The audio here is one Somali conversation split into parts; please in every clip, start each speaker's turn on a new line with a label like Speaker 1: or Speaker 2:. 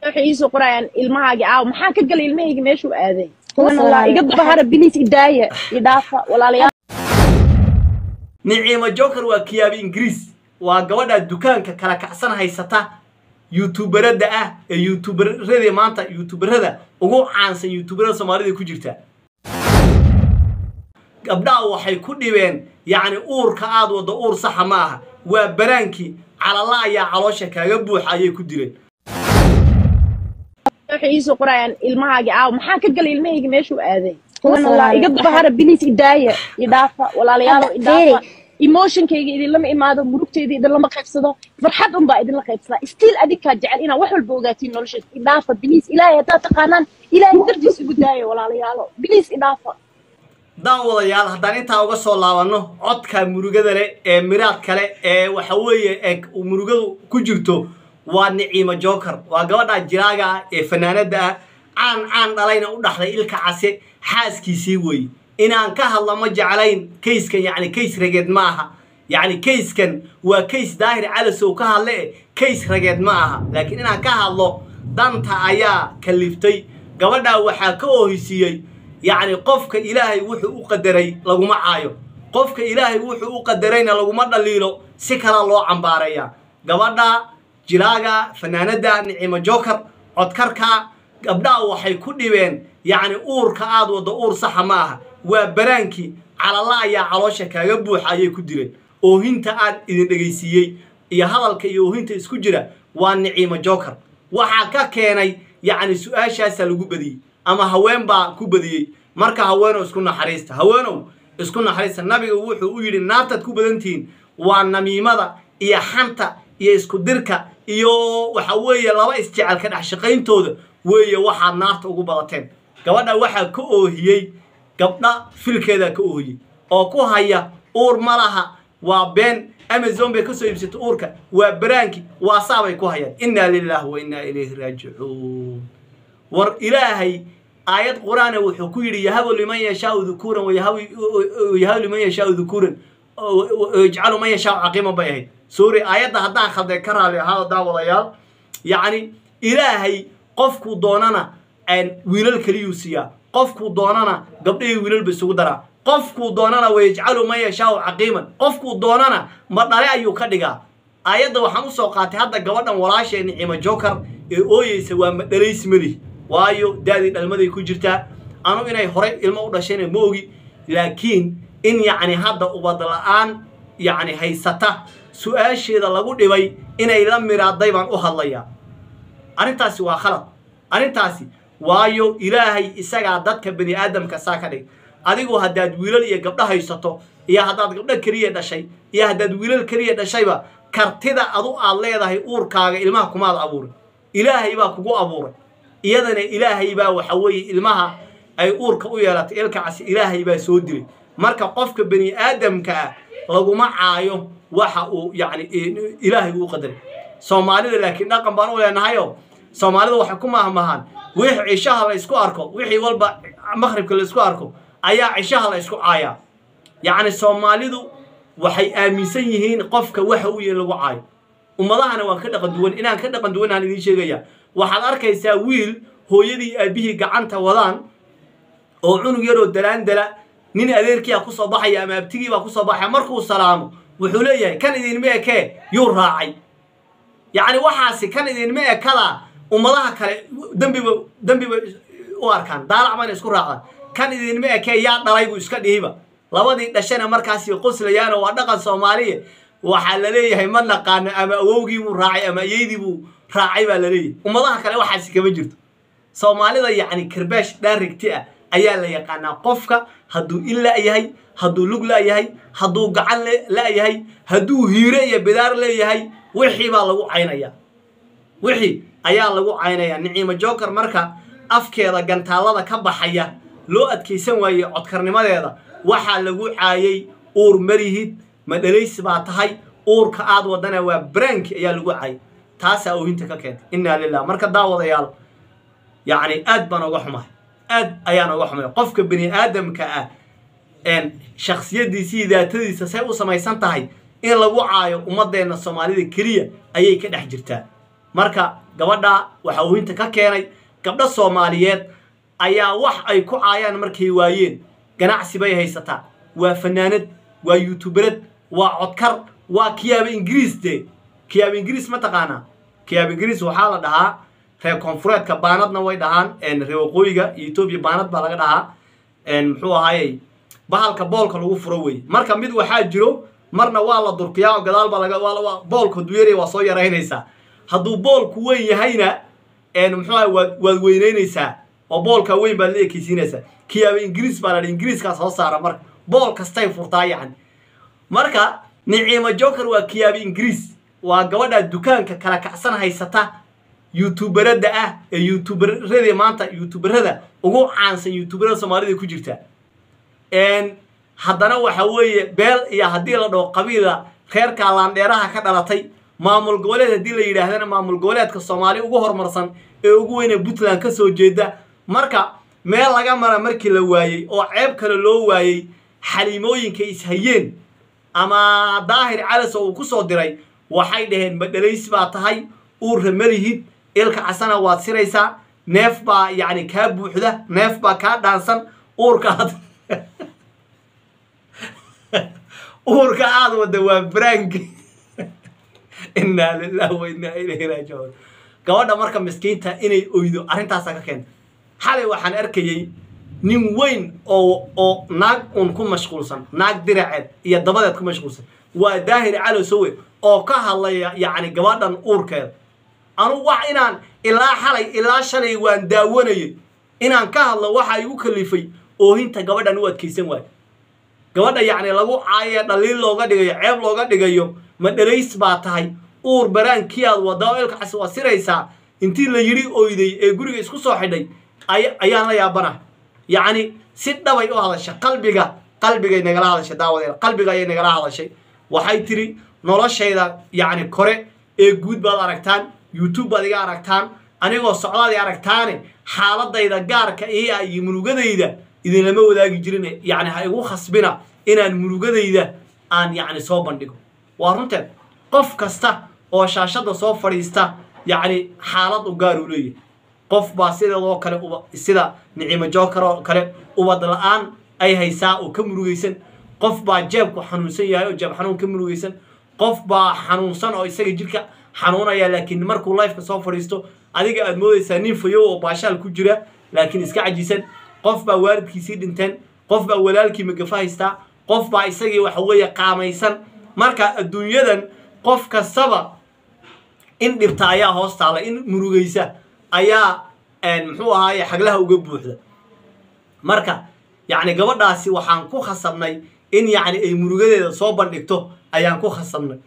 Speaker 1: waxay iisoo qorayaan ilmahaagi aaw maxaa ka galay ilmahayga meeshuu aaday kuwan allah iga bahara bilis idaaya idhaafa walaalayaal
Speaker 2: niciimo joker waa kiyaabi ingiriis waa gabadha dukaanka kala kacsan haysata youtuberada ah ee youtuberada maanta youtuberada ugu caansan youtuberada soomaalida ku jirta gabdhaha waxay ku dhibeen yacni uurka aad waddo uur saxa ma aha waa baraankii calala ayaa caloosha kaaga buuxa ayay ku dileen
Speaker 1: waxay iisoo qorayaan ilmahaagi aaw maxaa ka galay ilmahayga meeshuu aaday kuwan allah iga bahara bilis idaaya idhaafa walaalayaalo idhaafa emotionkayga idinlama imaado murugtayda idinlama qaybsado farxad unbaa idinla qaybsadaa stiil adinkaa jecel inaa wax walba ogaatiin nolosheed idhaafa bilis ilaahay haddaad taqaanaan ilaahay dartiis igu daaya walaalayaalo bilis idhaafa
Speaker 2: daan wadayaal haddaan intaa uga soo laabanno codka murugada leh ee miraad kale ee waxa weeye ee murugadu ku jirto waa niciimo joker waa gabadha jiraaga ah ee fanaanada ah caan caan dhalayna u dhaxday ilka case xaaskiisii weeye inaan ka hadla ma jeclayn kayskan yacni kays rageed ma aha yacni kayskan waa kays daahir calasow ka hadle e kays rageed ma aha laakiin inaan ka hadlo danta ayaa kaliftay gabadhaa waxaa ka oohisiiyey yacni qofka ilaahay wuxuu u qadaray laguma caayo qofka ilaahay wuxuu u qadarayna laguma dhaliilo si kala loo cambaaraya gabadha jiraaga fanaanada nicimo joker codkarka gabdhaha waxay ku dhibeen yacni uurka aad waddo uur saxa ma aha waa baraankii calala ayaa caloosha kaaga buuxa ayay ku dileen oohinta aad idin dhegaysiiyey iyo hadalka iyo oohinta isku jira waa niciimo joker waxaa ka keenay yacni su-aashaasaa lagu badiyey ama haween baa ku badiyey marka haweenow isku naxariista haweenow isku naxariista nabiga wuxuu u yidhi naartaad ku badantihiin waa namiimada iyo xanta iyo isku dirka iyo waxa weeye laba isjecel ka dhex shaqayntooda weeye waxaad naarta ugu badateen gabadha waxaa ka oohiyey gabdha filkeedaa ka oohiyey oo ku haya uur ma laha waa been amazon bay ka soo iibsatay uurka waa baraanki waa saabay ku hayaan innaa lilaahi wa innaa ilayhi raajicuun war ilaahay aayad qur-aana wuxuu ku yidhi yahabu liman yashaau dukuuran wayahabu liman yashaau dukuuran yajcalu man yashaau caqiiman bay ahayd suuri aayadda haddaan khalday ka raali ahaado daawadayaal yacni ilaahay qofkuu doonana wiilal keliyuu siiyaa qofkuu doonana gabdhahii wiilalba isugu daraa qofkuu doonana wayajcalu man yashaau caqiiman qofkuu doonana ma dhale ayuu ka dhigaa aayadda waxaan usoo qaatay hadda gabadhan walaashee nicimo joker ee ooyeysa waa ma dhalaysi malihi waayo daadii dhalmaday ku jirtaa anu inay horey ilmo u dhashayna ma ogi laakiin in yacni hadda ubad la-aan yacni haysata su-aasheeda lagu dhibay inay la miraaday baan u hadlayaa arrintaasi waa khalad arrintaasi waayo ilaahay isagaa dadka bani aadamka saa ka dhig adigu haddaad wiilal iyo gabdho haysato iyo haddaad gabdho keliya dhashay iyo haddaad wiilal keliya dhashayba kartida adu aad leedahay uurkaaga ilmaha kumaad abuuray ilaahay baa kugu abuuray iyadana ilaahay baa waxa weeye ilmaha ay uurka u yeelatay ilkacasi ilaahay baa soo dilay marka qofka bani aadamka ah laguma caayo waxa uu yacni ilaahay uu qadaray soomaalida laakiin dhaqan baan u leenahayo soomaalida waxay ku mahmahaan wixii cishaha la isku arko wixii walba maqhribka la isku arko ayaa cishaha la isku caayaa yacni soomaalidu waxay aaminsan yihiin qofka waxa uu yahay lagu caayo ummadahana waan ka dhaqan duwan inaan ka dhaqan duwanaan idiin sheegaya waxaad arkaysaa wiil hooyadii aabihii gacanta wadaan oo cunug yaroo dalaandala nin adeerkiia kusoo baxaya ama abtigiibaa kusoo baxaya markuu salaamo wuxuu leeyahay kan idinma ekee yuu raacay yacni waxaasi kan idinma ekada ummadaha kale dembiba dembiba u arkaan daalac bayna isku raacdaan kan idinma ekee yaa dhalay buu iska dhihiba labadii dhashana markaasi qoslayaano waa dhaqan soomaaliya waxaa la leeyahay ma naqaano ama awowgiibuu raacay ama ayeydiibuu raacay baa la leeyahay ummadaha kale waxaasi kama jirto soomaalida yacni karbaash dhaarigti ah ayaa la yaqaanaa qofka hadduu il la-yahay hadduu lug la-yahay hadduu gacan la-yahay hadduu hiire iyo bidaar leeyahay wixii baa lagu caynaya wixii ayaa lagu caynaya niciimo joker marka afkeeda gantaallada ka baxaya loo adkaysan waayey codkarnimadeeda waxaa lagu caayay uur marihid ma dhalaysi baa tahay uurka aad wadana waa branki ayaa lagu caayay taasaa oohinta ka keentay innaa lilah marka daawadayaal yacni aad baan oga xumahay aad ayaan oga xumay qofka bani aadamka ah shaksiyadiisii daatadiisa say u samaysan tahay in lagu caayo ummadeenna soomaalida keliya ayay ka dhex jirtaa marka gabadha waxa oohinta ka keenay gabdho soomaaliyeed ayaa wax ay ku caayaan markay waayeen ganacsi bay haysataa waa fanaanad waa youtuberad waa codkar waa kiyaaba ingiriis de kiyaaba ingiriis ma taqaanaa kiyaaba ingiriis waxaa la dhahaa reer koonfureedka baanadna way dhahaan reer waqooyiga iyo etoobiya baanad baa laga dhahaa muxuu ahaayey bahalka boolka lagu furo wey marka mid waxaa jiro marna waa la durkiyaa oo gadaal baa laga boolka duyeeraya waa soo yaraynaysaa hadduu boolku weyn yahayna muxuu ahay waad waad weynaynaysaa oo boolka weyn baad la ekeysiinaysaa kiyaaba ingiriis baa la dhi ingiriiskaa soo saara marka bool kastay furtaa yacni marka niciimo joker waa kiyaaba ingiriis waa gabadha dukaanka kala kacsan haysata youtuberada ah ee youtuberada maanta youtuberada ugu caansan youtuberada soomaalida ku jirta haddana waxa weeye beel iyo haddii la dhaho qabiila reerka laandheeraha ka dhalatay maamul goboleed haddii la yidhaahdana maamul goboleedka soomaali ugu horumarsan ee ugu weyne puntland ka soo jeeda marka meel laga mara markii la waayey oo ceeb kale loo waayey xaliimooyinka ishayeen ama daahir calis oo uu ku soo diray waxay dhaheen madhalays baa tahay uurra malihid ilka casana waad siraysaa neef baa yacni kaa buuxda neef baa kaa dhaansan uurka aad uurka aad wadda waa branki innaa lillahi wa innaa ilayhi raajicuun gabadha marka miskiinta inay oydo arrintaasaa ka keenta xalay waxaan arkayey nin weyn oo oo naag uun ku mashquulsan naag diraceed iyo dabadeed ku mashquulsan waa daahir calosowe oo ka hadlaya yacni gabadhan uurkeeda anugu wax inaan ilaa xalay ilaa shalay waan daawanayay inaan ka hadlo waxa igu kalifay oohinta gabadhan u adkaysan waayo gabadha yacni lagu caaye dhaliil looga dhigayo ceeb looga dhigayo ma dhalays baa tahay uur baraankii aad wadda oo ilkaas waa siraysaa intii la yidhi oyday ee guriga isku soo xidhay ayaan la yaabana yacni si dhabay u hadasha qalbiga qalbigay nagala hadashay daawadeeda qalbiga ayay nagala hadashay waxay tiri noloshayda yacni kore ee guud baad aragtaan youtube baad iga aragtaan anigoo socdaad i aragtaane xaaladayda gaarka ii ah iyo murugadayda idinlama wadaagi jirin yacni ha igu khasbina inaan murugadayda aan yacni soo bandhigo waa runteed qof kasta oo shaashadda soo fadhiista yacni xaalad u gaar uu leeyahay qof baa sideedoo kale uba sida nicimo jookar oo kale ubad la-aan ay haysaa oo ka murugaysan qof baa jeebku xanuunsan yahay oo jeeb xanuun ka murugaysan qof baa xanuunsan oo isaga jirka xanuunaya laakiin markuu lifeka soo fadhiisto adiga aad moodaysaa nin fayow oo baashaal ku jira laakiin iska cajisan qof baa waalidkiisii dhinteen qof baa walaalkii magafa haystaa qof baa isagii waxa weeye qaamaysan marka adduunyadan qof kastaba in dhibta ayaa hoos taala in murugaysa ayaa muxuu ahaaye xaglaha uga buuxda marka yacni gabadhaasi waxaan ku khasabnay in yacni ay murugadeeda soo bandhigto ayaan ku khasabnay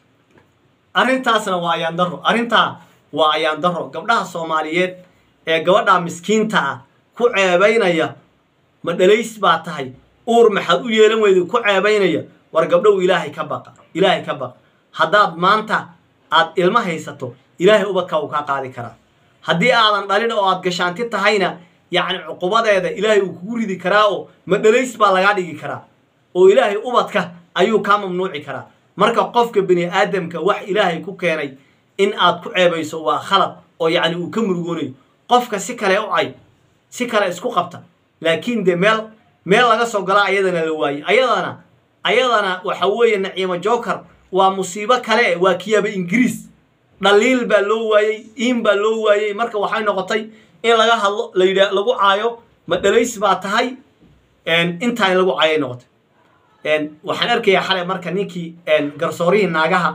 Speaker 2: arrintaasna waa ayaan daro arrintaa waa ayaan daro gabdhaha soomaaliyeed ee gabadhaa miskiinta ah ku ceebaynaya ma dhalays baa tahay uur maxaad u yeelan weyda ku ceebaynaya war gabdhow ilaahay ka baqa ilaahay ka baqa haddaad maanta aad ilmo haysato ilaahay ubadkaa uu kaa qaadi karaa haddii aadan dhalin oo aad gashaanti tahayna yacni cuqubadeeda ilaahay uu kugu ridi karaa oo ma dhalays baa lagaa dhigi karaa oo ilaahay ubadka ayuu kaa mamnuuci karaa marka qofka bini aadamka wax ilaahay ku keenay in aad ku ceebayso waa khalad oo yacni uu ka murugoonayo qofka si kale u cay si kale isku qabta laakiin de meel meel laga soo galaa ayadana la waayey ayadana ayadana waxa weeye naciimo joker waa musiibo kale waa kiyaaba ingiriis dhaliil baa loo waayey iin baa loo waayey marka waxay noqotay in laga hadlo la yidha lagu caayo ma dhalays baa tahay intaa in lagu caayay noqotay waxaan arkayaa xalay marka ninkii garsoorihii naagaha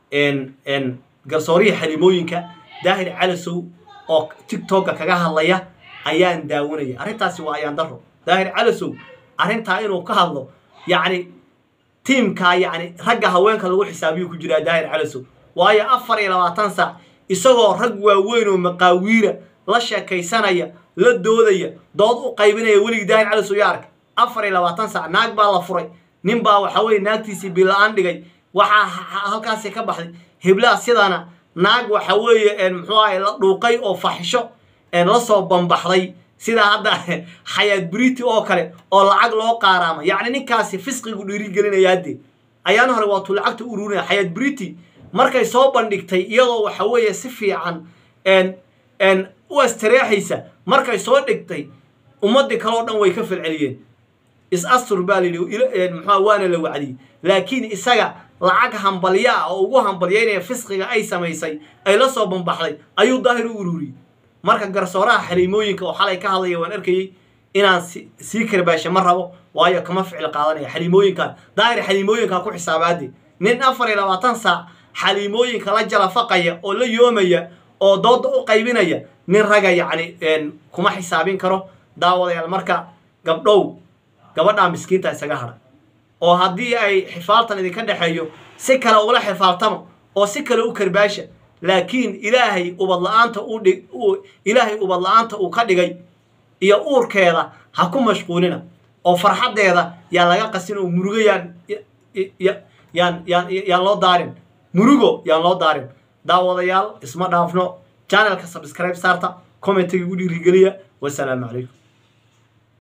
Speaker 2: garsoorihii xalimooyinka daahir calasow oo tictokka kaga hadlaya ayaan daawanaya arrintaasi waa ayaan daro daahir calasow arrintaa inuu ka hadlo yacni tiimkaa yacni ragga haweenka lagu xisaabiyuu ku jiraa daahir calasow waayo afar iyo labaatan saac isagoo rag waaweyn oo maqaawiira la sheekaysanaya la doodaya dood u qaybinaya weligii daahir calasow yaa arkay afar iyo labaatan saac naag baa la furay nin baa waxa weye naagtiisii bila-aan dhigay waxaa halkaasi ka baxday heblaha sidana naag waxa weeye muxuu ahay la dhuuqay oo faxisho la soo bambaxday sida hadda xayaad briti oo kale oo lacag loo qaaraama yacni ninkaasi fisqigu dhiirigelinaya haddee ayaan hore waatuu lacagta ururinaya xayaad briti markay soo bandhigtay iyadoo waxa weeye si fiican n n u astareexaysa markay soo dhigtay ummaddii kaleo dhan way ka falceliyeen is astur baa layidhi muxua waana la wacdiyey laakiin isaga lacag hambalya ah oo ugu hambalyaynaya fisqiga ay samaysay ay la soo bambaxday ayuu daahir u ururiyey marka garsooraha xaliimooyinka oo xalay ka hadlaya waan arkayey inaan sii karbaasha ma rabo waayo kama ficil qaadanaya xaliimooyinkan daahir xaliimooyinkaa ku xisaabaade nin afar iyo labaatan saac xaliimooyinka la jalafaqaya oo la yoomaya oo dooda u qaybinaya nin raga yacni kuma xisaabin karo daawadayaal marka gabdhow gabadhaa miskiinta isaga hadha oo haddii ay xifaaltan idinka dhexeeyo si kale ugula xifaaltama oo si kale u karbaasha laakiin ilaahay ubad la-aanta uu dhig ilaahay ubad la-aanta uu ka dhigay iyo uurkeeda ha ku mashquulina oo farxaddeeda yaa laga qasin oo murugo yaan yaan yaan yaan loo daarin murugo yaan loo daarin daawadayaal isma dhaafno channelka subscribe saarta commentiga igu dhiirigeliya wasalaamu calaykum